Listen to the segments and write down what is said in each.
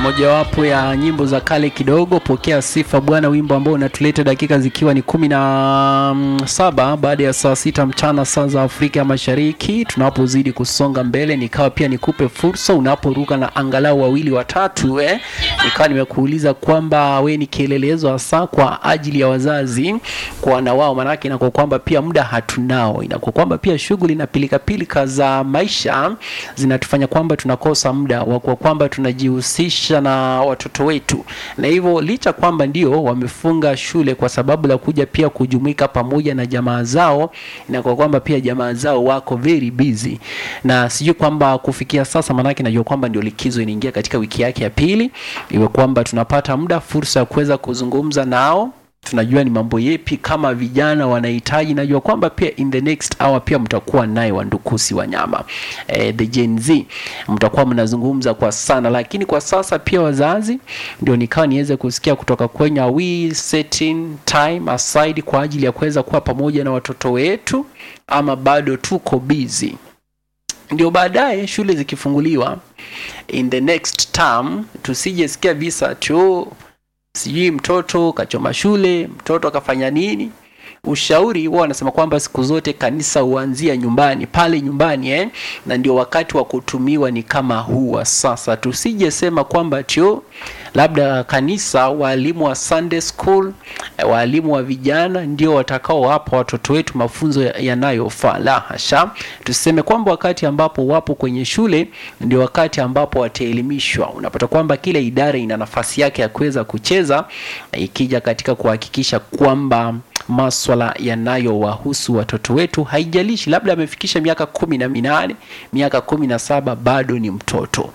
mojawapo ya nyimbo za kale kidogo, pokea sifa Bwana, wimbo ambao unatuleta dakika zikiwa ni kumi na mm, saba baada ya saa sita mchana saa za Afrika ya Mashariki, tunapozidi kusonga mbele, nikawa pia nikupe fursa unaporuka na angalau wawili watatu, eh, nikawa nimekuuliza kwamba we ni kielelezo hasa kwa ajili ya wazazi kwa wana wao, maanake inakuwa kwamba pia muda hatunao, inakuwa kwamba pia shughuli na pilikapilika za maisha zinatufanya kwamba tunakosa muda wa kwa kwamba tunajihusisha na watoto wetu, na hivyo licha kwamba ndio wamefunga shule kwa sababu la kuja pia kujumuika pamoja na jamaa zao, na kwa kwamba pia jamaa zao wako very busy, na sijui kwamba kufikia sasa, maanake najua kwamba ndio likizo inaingia katika wiki yake ya pili, iwe kwamba tunapata muda fursa ya kuweza kuzungumza nao tunajua ni mambo yepi kama vijana wanahitaji. Najua kwamba pia in the next hour pia mtakuwa naye Wandukusi Wanyama eh, the Gen Z mtakuwa mnazungumza kwa sana, lakini kwa sasa pia wazazi, ndio nikawa niweze kusikia kutoka kwenye are we setting time aside kwa ajili ya kuweza kuwa pamoja na watoto wetu ama bado tuko busy ndio baadaye shule zikifunguliwa in the next term tusijesikia visa tu sijui mtoto kachoma shule, mtoto akafanya nini. Ushauri huwa wanasema kwamba siku zote kanisa huanzia nyumbani, pale nyumbani eh? na ndio wakati wa kutumiwa ni kama huu wa sasa. Tusije sema kwamba tio labda kanisa, walimu wa Sunday school, eh, walimu wa vijana ndio watakao wapa watoto wetu mafunzo ya- yanayofaa. La hasha, tuseme kwamba wakati ambapo wapo kwenye shule ndio wakati ambapo wataelimishwa. Unapata kwamba kila idara ina nafasi yake ya kuweza kucheza, eh, ikija katika kuhakikisha kwamba maswala yanayowahusu watoto wetu, haijalishi labda amefikisha miaka kumi na minane miaka kumi na saba bado ni mtoto.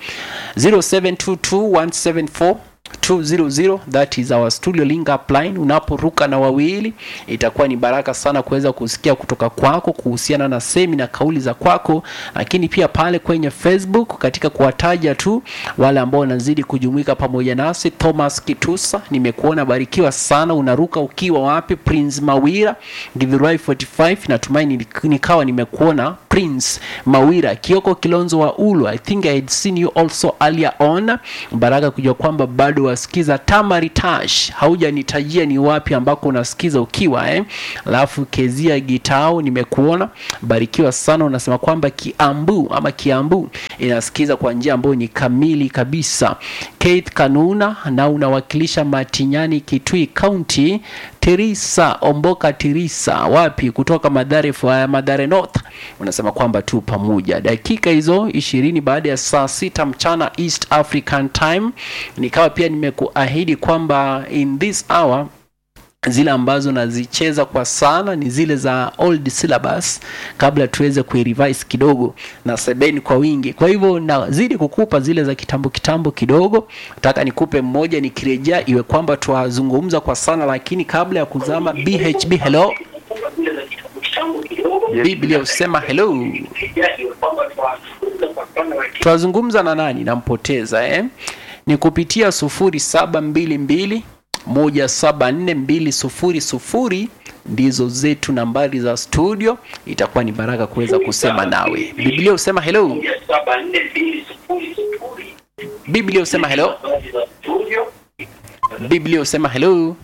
0722174200 that is our studio link up line. Unaporuka na wawili, itakuwa ni baraka sana kuweza kusikia kutoka kwako kuhusiana na semi na kauli za kwako, lakini pia pale kwenye Facebook katika kuwataja tu wale ambao wanazidi kujumuika pamoja nasi. Thomas Kitusa, nimekuona, barikiwa sana. Unaruka ukiwa wapi? Prince Mawira Githurai 45, natumaini nikawa nimekuona Prince Mawira Kioko Kilonzo wa Ulu. I think I had seen you also earlier on. Baraka kujua kwamba bado wasikiza Tamari Tash, haujanitajia ni wapi ambako unasikiza ukiwa eh. Alafu Kezia Gitao nimekuona, barikiwa sana. Unasema kwamba Kiambu ama Kiambu inasikiza kwa njia ambayo ni kamili kabisa. Keith Kanuna na unawakilisha Matinyani Kitui County. Teresa Omboka Teresa wapi kutoka Madhare uh, Madhare North unasema kwamba tu pamoja. Dakika hizo ishirini baada ya saa sita mchana East African Time, nikawa pia nimekuahidi kwamba in this hour zile ambazo nazicheza kwa sana ni zile za old syllabus, kabla tuweze kuirevise kidogo na sebeni kwa wingi. Kwa hivyo nazidi kukupa zile za kitambo kitambo kidogo, nataka nikupe mmoja nikirejea, iwe kwamba twazungumza kwa sana, lakini kabla ya kuzama BHB, hello Biblia usema hello, twazungumza na nani? Nampoteza eh? ni kupitia sufuri saba mbili mbili moja saba nne mbili sufuri sufuri ndizo zetu nambari za studio. Itakuwa ni baraka kuweza kusema nawe. Biblia usema hello, Biblia usema hello, Biblia usema hello,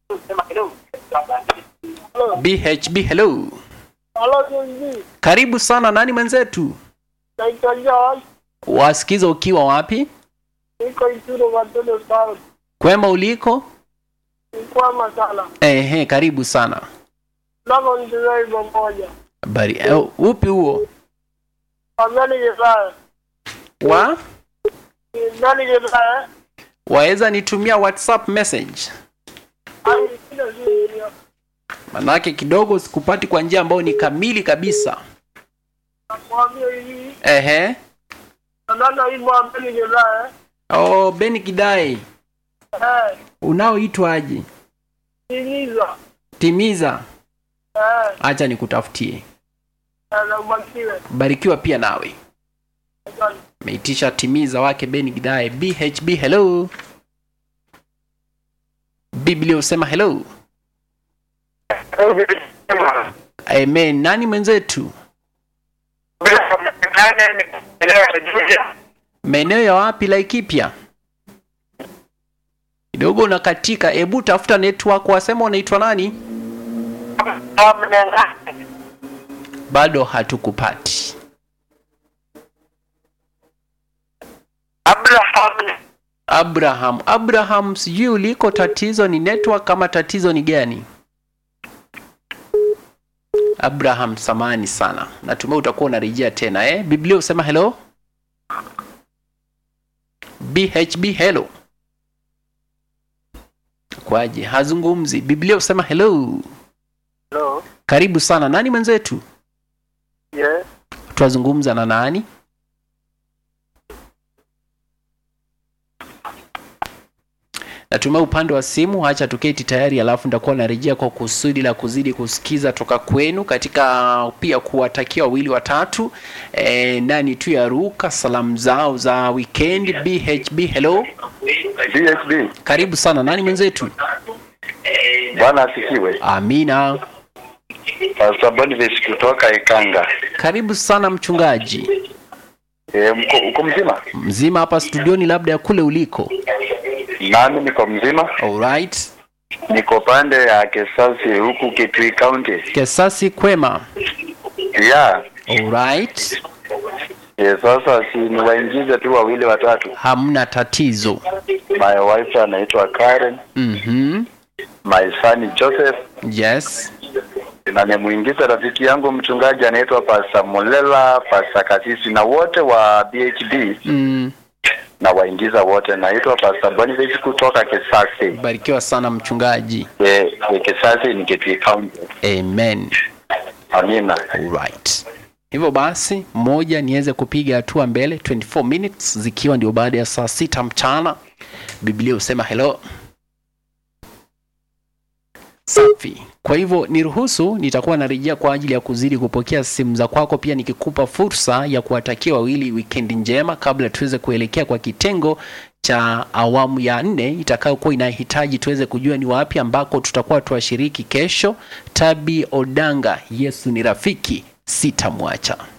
BHB hello. Halo Jonji, Karibu sana, nani mwenzetu? naitwa John, Wasikiza ukiwa wapi? niko Ituro Matendo Town, Kwema uliko? nikwama sana. Ehe, karibu sana. Nako nitumia wimbo moja. Bari, eh, upi huo? Amani Jesaya. Wa Nani Jesaya? waweza nitumia WhatsApp message, Ani sina siri. manake kidogo sikupati kwa njia ambayo ni kamili kabisa. Nakwambia hivi, Ehe. nana wimbo Amani Jesaya. Oh, Beni Kidai, Eh, unaoitwaje? timiza. Timiza, Eh, acha nikutafutie. na ubakiwe. Barikiwa pia nawe. Asante. Meitisha timiza wake Beni Kidai. BHB hello. Biblia usema hello. Amen. Nani mwenzetu? Maeneo ya wapi Laikipia? kidogo unakatika hebu tafuta network wasema unaitwa nani bado hatukupati Abraham abraham abraham sijui uliko tatizo ni network kama tatizo ni gani abraham samani sana natumai utakuwa unarejea tena eh? biblia husema hello bhb hello kwaje hazungumzi biblia husema hello Hello. karibu sana nani mwenzetu Yes. twazungumza na nani natumai upande wa simu hacha tuketi tayari alafu nitakuwa narejea kwa kusudi la kuzidi kusikiza toka kwenu katika pia kuwatakia wawili watatu e, nani tu ya ruka salamu zao za weekend bhb hello DHB, karibu sana nani mwenzetu Bwana asifiwe. amina Pastor Boniface kutoka Ikanga. karibu sana mchungaji E, mko, uko mzima? mzima hapa studioni labda ya kule uliko Nami niko mzima, alright niko pande ya Kesasi huku Kitui County. kesasi kwema Yeah. alright E, sasa si niwaingize tu wawili watatu. hamna tatizo My wife anaitwa Karen, mm-hmm. my son Joseph, yes na nimuingize rafiki yangu mchungaji anaitwa Pastor Mulela, Pastor Kasisi na wote wa BHD mm. na waingiza wote. Naitwa Pastor Boniface kutoka Kesasi. barikiwa sana mchungaji E, e, Kesasi ni Kitui County. amen Amina. alright hivyo basi moja niweze kupiga hatua mbele 24 minutes zikiwa ndio baada ya saa sita mchana biblia husema hello safi kwa hivyo niruhusu nitakuwa narejea kwa ajili ya kuzidi kupokea simu za kwako pia nikikupa fursa ya kuwatakia wawili wikendi njema kabla tuweze kuelekea kwa kitengo cha awamu ya nne itakayokuwa inahitaji tuweze kujua ni wapi ambako tutakuwa tuwashiriki kesho tabi odanga yesu ni rafiki sitamwacha